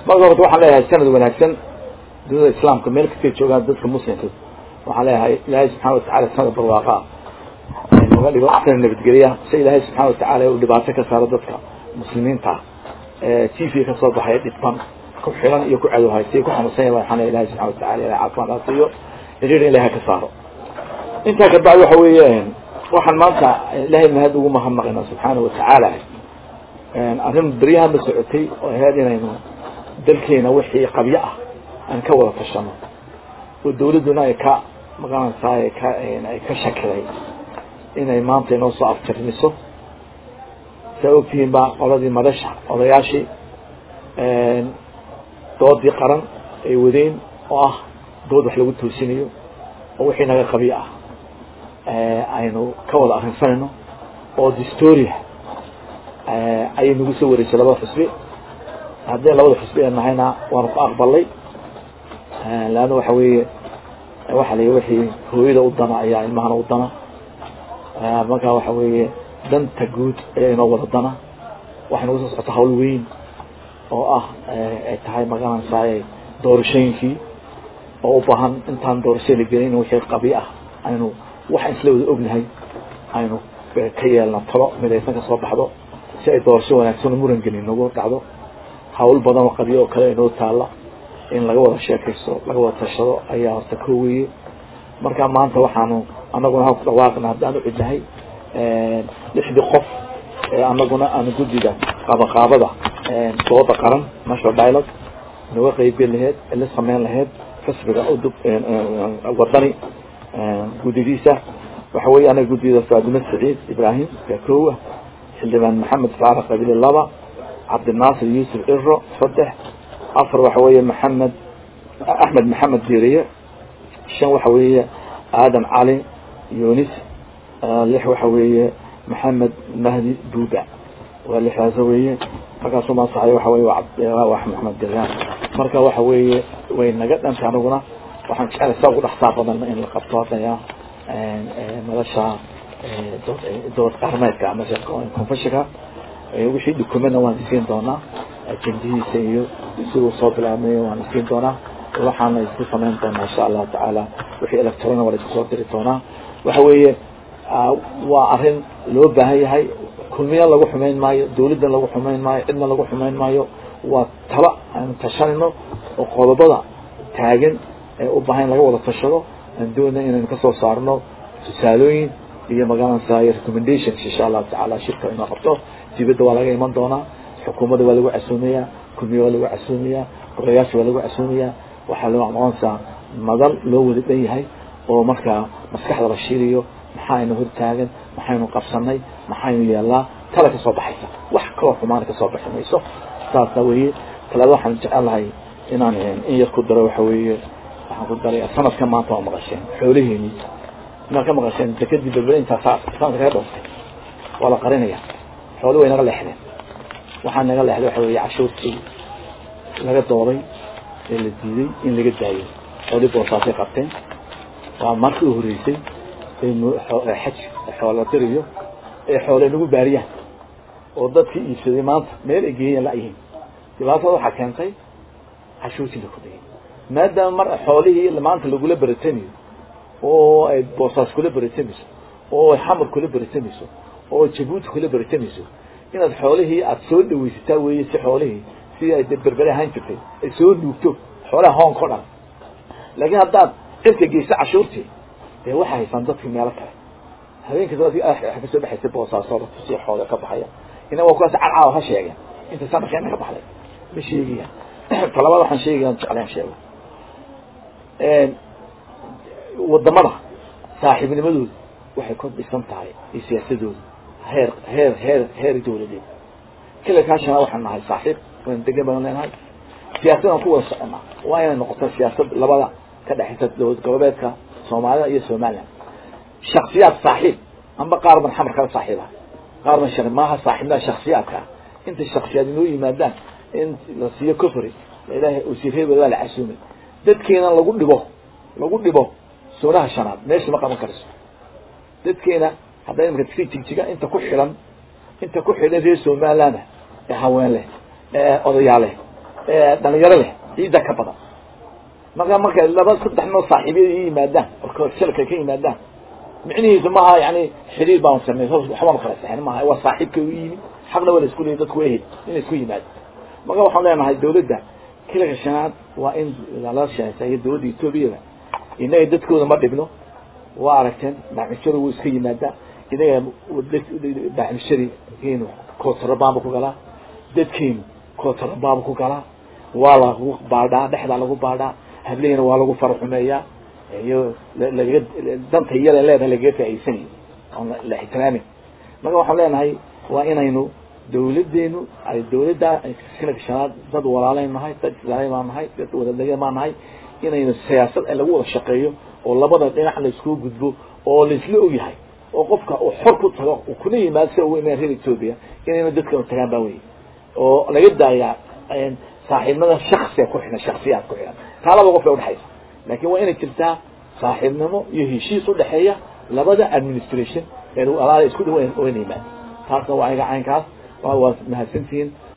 marka horta waxaan leeyahay sanad wanaagsan dunida islaamka meel kastay joogaan dadka muslimka waxaan leeyahay ilaahay subxana watacala sanad barwaaqa noga dhigo sana nabadgelya si ilaahay subxana watacala uu dhibaato ka saaro dadka muslimiinta t v kasoo baxaya dhibban ku xiran iyo ku cadowhaystay ku xanuunsan yahay waxaan leeyahay ilahay subxana watacala ilahay caafimaad ha siiyo xiriir in ilahay ka saaro intaa kabacdi waxa weeye waxaan maanta ilaahay mahad ugu mahadnaqayna subxaana watacaala arrin beryahan ba socotay oo ahayd inaynu dalkeena wixii qabyo ah aan ka wada tashano oo dawladduna ay ka maqanaysaa ay ka ay ka shakiday inay maanta inoo soo aftirmiso saa ogtihiin baa qoladii madasha odayaashii doodii qaran ay wadeen oo ah dood wax lagu toosinayo oo wixii naga qabyo ah aynu ka wada arrinsanayno oo distoria ayay nagu soo wareysay labada xusbi haddii labada xusbi ee nahayna waanu ku aqbalay leanna waxa weeye waxa la wixii hooyada u dana ayaa ilmahana u dana marka waxa weeye danta guud ayaa inoo wada dana waxay nagu soo socota hawl weyn oo ah ay tahay magaranaysaay doorashooyinkii oo u baahan intaan doorasho la gelin in wixii qabyo ah aynu waxaan isla wada ognahay aynu ka yeelno talo midaysan ka soo baxdo si ay doorasho wanaagsan muran gelin nagu dhacdo hawl badan oo qabyo oo kale inoo taalla in laga wada sheekaysto laga wada tashado ayaa horta ko weye marka maanta waxaanu anaguna ha ku dhawaaqna haddaan u cidnahay lixdii qof ee anaguna aanu guddiga qaabaqaabada dooda qaran national dialogue naga qeybgeli laheyd la sameyn laheyd xisbiga udub wadani guddigiisa waxa weeye anaga guddida faadime saciid ibraahim yaa kowa xildhibaan maxamed faarax qabili laba cabdinaasir yuusuf ciro saddex afar waxa weeye maxamed axmed maxamed diiriye shan waxa weeye aadan cali yunis lix waxa weeye maxamed mahdi buuba waa lixdaas weeye markaasuu maasaxay waxa weye waa maxamed diraan marka waxa weeye way naga dhantay aniguna waxaan jeclay saa ugu dhexsaa badan in la qabto hadaya madasha dood qarmeedka ama confessionka wixii dukumena waan isiin doonaa ajendihiisa iyo siduu soo bilaabmay waan isiin doonaa waxaana isku samayn doonaa insha allahu tacaala wixii electrona waa isku soo diri doonaa waxa weeye waa arrin loo baahan yahay kulmiya lagu xumayn maayo dawladdan lagu xumayn maayo cidna lagu xumayn maayo waa tala aanu tashanayno oo qodobada taagan ee u baahan laga wada tashado aan doonay inaynu kasoo saarno tusaalooyin iyo magaranaysaay recommendations insha allahu tacaala shirka inoo qabto dibadda waa laga iman doonaa xukuumadda waa lagu casuumayaa kulmiya waa lagu casuumayaa golayaasha waa lagu casuumayaa waxaa loo noqonaysaa madal loo wada dhan yahay oo markaa maskaxda la shiiriyo maxaaynu hortaagan maxaynu qabsanay maxaynu yeelnaa tala kasoo baxaysa wax kaloo xumaana kasoo baxi mayso saasa weeye talaada waxaan jecel lahay inaan in yar ku daro waxa weeye waxaan ku daray sanadkan maanta waa maqasheen xoolaheeni inaad ka maqasheen dekadii berbere intaa sanadka kaga dhooftay waa la qarinaya xooli way naga leexdeen waxaa naga leexday waxa weeye cashuurtii laga dooday ee la diiday in laga daayo xooli boosaasay qabteen waa markii u horreysay xaj xoola diriyo ee xoole nagu baariyaan oo dadkii iibsaday maanta meel ay geeyeen la-yihiin dhibaatada waxaa keentay cashuurtii la kordhiyay maadaama mar xoolihii maanta lagula beratamayo oo ay boosaas kula beratamayso oo ay xamar kula beratamayso oo jabuuti kula beratamayso inaad xoolihii aada soo dhawaysataa weeye si xoolihii sidii ay berbere ahaan jirtay ay soo nuugto xoolaha hoonka o dhan laakiin haddaad cirka geyso cashuurtii dee waxaa haysaan dadkii meelo kale habeenkasta dadki kasoo baxaysay boosaasoda tusii xoola ka baxaya ina waa kuwaas cadcaawa ha sheegeen inta sanadkeena ka baxday ma sheegayaan talabaad waxaan sheegayaan jeclaan sheego wadamada saaxiibnimadooda waxay ku dhisan tahay iyo siyaasadooda heer heer heer heer dawladeed kilalkaa shanaa waxaan nahay saaxiib waan degan badan leenahay siyaasadaan ku wada soconaa waa inay noqoto siyaasad labada ka dhexaysa dowlad goboleedka soomaalida iyo somaliland shaksiyaad saaxiib amba qaar ban xamar kala saaxiiba qaar ban shar maaha saaxiibnaa shaksiyaadka ah intay shaksiyaad inoo yimaadaan in la siiyo cofry ilaahay wasiirada waa la casuumay dadkeena lagu dhibo lagu dhibo soonaha shanaad meesha ma qaban karayso dadkeena hadda imika si jigjiga inta ku xilan inta ku xidhan reer somaliland ee haween leh ee odayaa leh dhalinyaro leh ciidda ka badan marka marka laba saddex noo saaxiibyada i yimaadaan oo shalka ka yimaadaan micnihiisu maaha yani xiriir baan samey waxbaan kala saxin maaha waa saaxiibka u yimid xaqna waa la isku leeyay dadku waa ehel in la isku yimaado marka waxaan leenahay dawladda kilanka shanaad waa in lala sheeseeyo dawladda etoobiyada inaga dadkooda ma dhibno waa aragteen baaxmishadu wuu iska yimaadaa inaga baaxmishadii keenu kootarabamba ku galaa dadkeenu kootarabamba ku galaa waa lagu baadhaa dhexdaa lagu baadhaa hablihina waa lagu faraxumeeyaa iyo lagaga danta iyada leedahay lagaga faa'iidsanayo oon la ixtiraamin marka waxaan leenahay waa inaynu dawladeenu ay dawladda kilanka shanaad dad walaaleyn nahay dad islaamay baan nahay dad wadadega baan nahay inaynu siyaasad lagu wada shaqeeyo oo labada dhinac la iskugu gudbo oo laisla ogyahay oo qofka uu xor ku tago uu kuna yimaado si ugu imaan reer ethoobia inaynu dadkan tagaan baa wey oo laga daayaa saaxiibnimada shaksiga ku xidhan shaksiyaad ku xidhan taa laba qof bay udhexaysa laakin waa inay jirtaa saaxiibnimo iyo heshiis udhexeeya labada administration ee alaala isku dhaw wayna yimaado taasna waa ayaga caynkaas waa mahadsantihiin